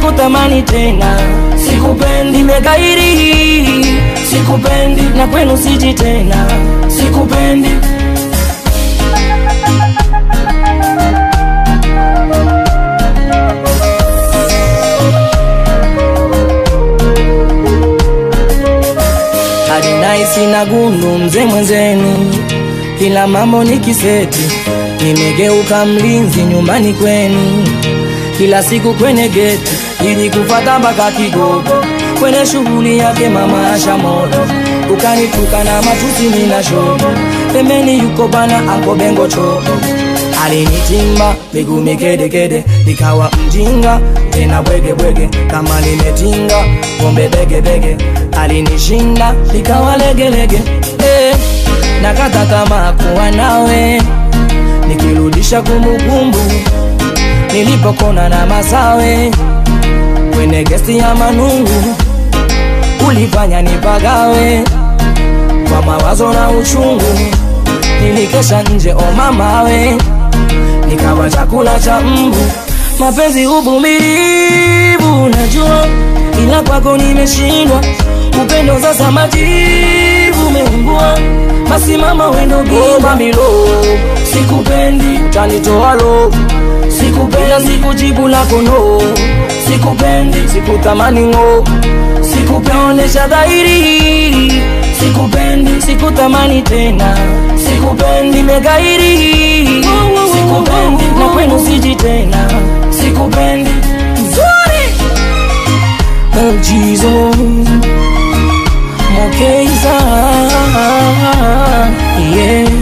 sikutamani tena, sikupendi, nimekairi, sikupendi, na kwenu siji tena, sikupendi. hadi naisi na gundu mzee mwenzenu, kila mambo ni kiseti, nimegeuka mlinzi nyumbani kwenu, kila siku kwenye geti ili kufata mpaka Kigogo, kwenye shughuli yake mama asha moto, ukanituka na matusi nina shogo, pembeni yuko bana anko bengo choko alinitimba miguu mikedekede, nikawa mjinga tena bwegebwege, kama nimetinga pombe begebege, alinishinda nikawa legelege eh, nakata kama kuwa nawe, nikirudisha kumbukumbu nilipokona na masawe kwenye gesti ya Manungu, ulifanya nipagawe kwa mawazo na uchungu, nilikesha nje o mamawe nikawa chakula cha mbu. Mapenzi uvumilivu, najua, ila kwako nimeshindwa. Upendo sasa majivu umeungua, basi mama wendo goma milo, sikupendi, utanitoa lo, sikupendi, sikujibu lako no, sikupendi, sikutamani ngo, sikupeonesha dhahiri, sikupendi, sikutamani tena, sikupendi, megairi, sikupendi, na kwenu siji tena, sikupendi, nzuri Oh Jesus Mokeza Yeah